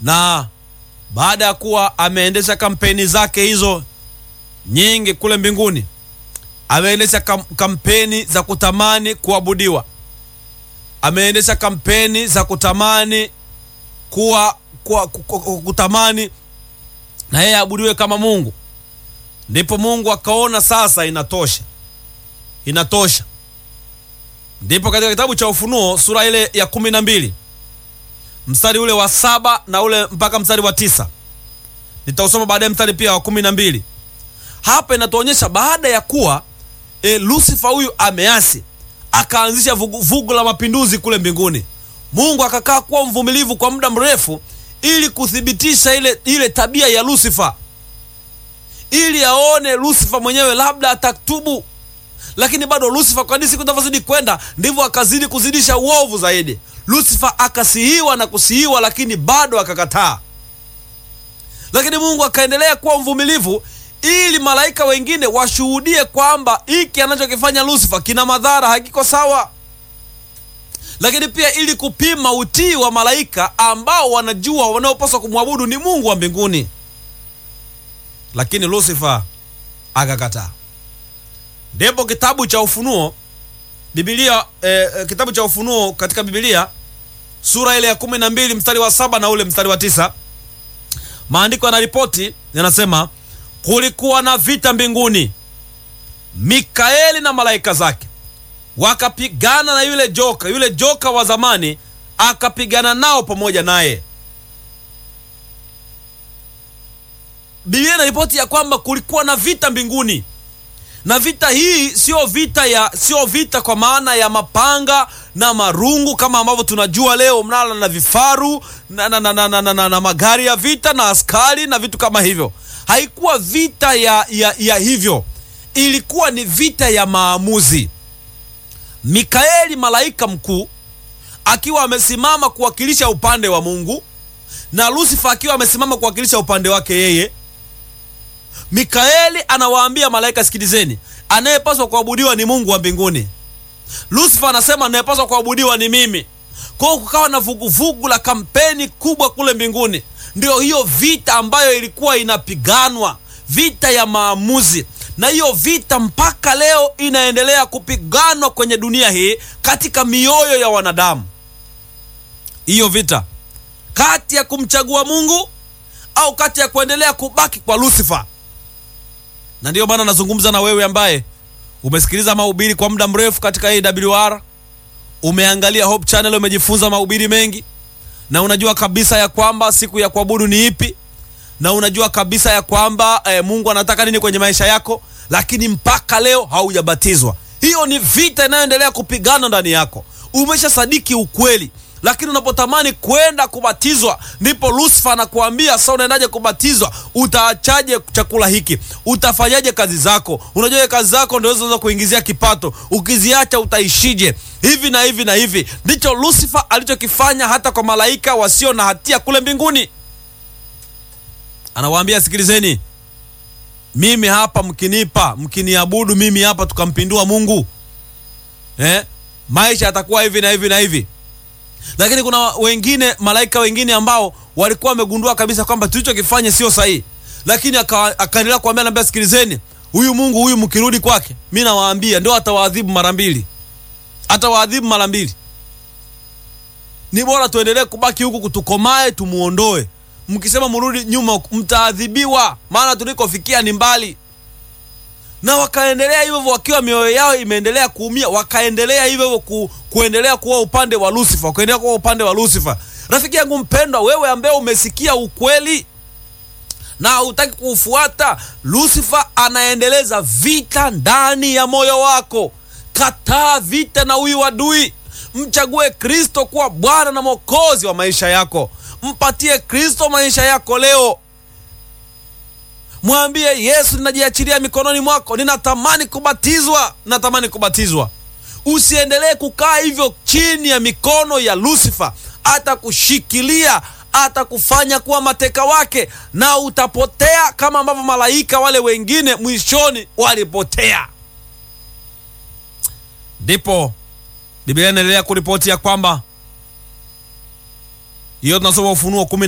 na baada ya kuwa ameendesha kampeni zake hizo nyingi kule mbinguni, ameendesha kam kampeni za kutamani kuabudiwa, ameendesha kampeni za kutamani kuwa, kuwa kutamani na yeye abudiwe kama Mungu. Ndipo Mungu akaona sasa inatosha, inatosha. Ndipo katika kitabu cha Ufunuo sura ile ya kumi na mbili mstari ule wa saba na ule mpaka mstari wa tisa nitausoma baadaye mstari pia wa kumi na mbili hapa inatuonyesha baada ya kuwa e, Lusifa huyu ameasi akaanzisha vuguvugu la mapinduzi kule mbinguni. Mungu akakaa kuwa mvumilivu kwa muda mrefu ili kuthibitisha ile, ile tabia ya Lusifa ili aone Lusifa mwenyewe labda atatubu, lakini bado Lusifa kadri siku zinavyozidi kwenda ndivyo akazidi kuzidisha uovu zaidi. Lusifa akasihiwa na kusihiwa, lakini bado akakataa. Lakini Mungu akaendelea kuwa mvumilivu ili malaika wengine washuhudie kwamba hiki anachokifanya Lusifa kina madhara, hakiko sawa, lakini pia ili kupima utii wa malaika ambao wanajua wanaopaswa kumwabudu ni Mungu wa mbinguni. Lakini Lusifa akakataa. Ndipo kitabu cha Ufunuo Biblia eh, kitabu cha Ufunuo katika Biblia sura ile ya kumi na mbili mstari wa saba na ule mstari wa tisa maandiko yanaripoti yanasema, kulikuwa na vita mbinguni, Mikaeli na malaika zake wakapigana na yule joka, yule joka wa zamani akapigana nao pamoja naye. Biblia inaripoti ya kwamba kulikuwa na vita mbinguni na vita hii sio vita ya sio vita kwa maana ya mapanga na marungu kama ambavyo tunajua leo, mnala na vifaru na, na, na, na, na, na, na, na magari ya vita na askari na vitu kama hivyo. Haikuwa vita ya, ya, ya hivyo, ilikuwa ni vita ya maamuzi. Mikaeli malaika mkuu akiwa amesimama kuwakilisha upande wa Mungu na Lusifa akiwa amesimama kuwakilisha upande wake yeye. Mikaeli anawaambia malaika, sikilizeni, anayepaswa kuabudiwa ni Mungu wa mbinguni. Lusifa anasema anayepaswa kuabudiwa ni mimi. Kwa hiyo kukawa na vuguvugu la kampeni kubwa kule mbinguni. Ndio hiyo vita ambayo ilikuwa inapiganwa, vita ya maamuzi, na hiyo vita mpaka leo inaendelea kupiganwa kwenye dunia hii katika mioyo ya wanadamu, hiyo vita kati ya kumchagua Mungu au kati ya kuendelea kubaki kwa Lusifa na ndiyo maana nazungumza na wewe ambaye umesikiliza mahubiri kwa muda mrefu katika AWR, umeangalia Hope Channel, umejifunza mahubiri mengi, na unajua kabisa ya kwamba siku ya kuabudu ni ipi, na unajua kabisa ya kwamba eh, Mungu anataka nini kwenye maisha yako, lakini mpaka leo haujabatizwa. Hiyo ni vita inayoendelea kupigana ndani yako. Umesha sadiki ukweli lakini unapotamani kwenda kubatizwa ndipo Lusifa anakuambia sasa, unaendaje kubatizwa? Utaachaje chakula hiki? Utafanyaje kazi zako? Unajua kazi zako ndio zinaweza kuingizia kipato, ukiziacha utaishije? Hivi na hivi na hivi. Ndicho Lusifa alichokifanya hata kwa malaika wasio na hatia kule mbinguni. Anawaambia, sikilizeni, mimi hapa, mkinipa mkiniabudu mimi hapa, tukampindua Mungu eh, maisha yatakuwa hivi na hivi na hivi lakini kuna wengine malaika wengine ambao walikuwa wamegundua kabisa kwamba tulichokifanya sio sahihi, lakini akaendelea kuambia, naambia, sikilizeni, huyu Mungu huyu mkirudi kwake, mi nawaambia ndio atawaadhibu mara mbili, atawaadhibu mara mbili. Ni bora tuendelee kubaki huku, kutukomae, tumuondoe. Mkisema mrudi nyuma, mtaadhibiwa, maana tulikofikia ni mbali. Na wakaendelea hivyo hivyo, wakiwa mioyo yao imeendelea kuumia, wakaendelea hivyo hivyo ku, kuendelea kuwa upande wa Lusifa, wakaendelea kuwa upande wa Lusifa. Rafiki yangu mpendwa, wewe ambaye umesikia ukweli na hautaki kuufuata, Lusifa anaendeleza vita ndani ya moyo wako. Kataa vita na huyu adui, mchague Kristo kuwa Bwana na Mwokozi wa maisha yako. Mpatie Kristo maisha yako leo. Mwambie Yesu, ninajiachilia mikononi mwako, ninatamani kubatizwa, ninatamani kubatizwa. Usiendelee kukaa hivyo chini ya mikono ya Lusifa. Atakushikilia, atakufanya kuwa mateka wake, na utapotea kama ambavyo malaika wale wengine mwishoni walipotea. Ndipo Biblia inaendelea kuripoti ya kwamba hiyo tunasoma Ufunuo kumi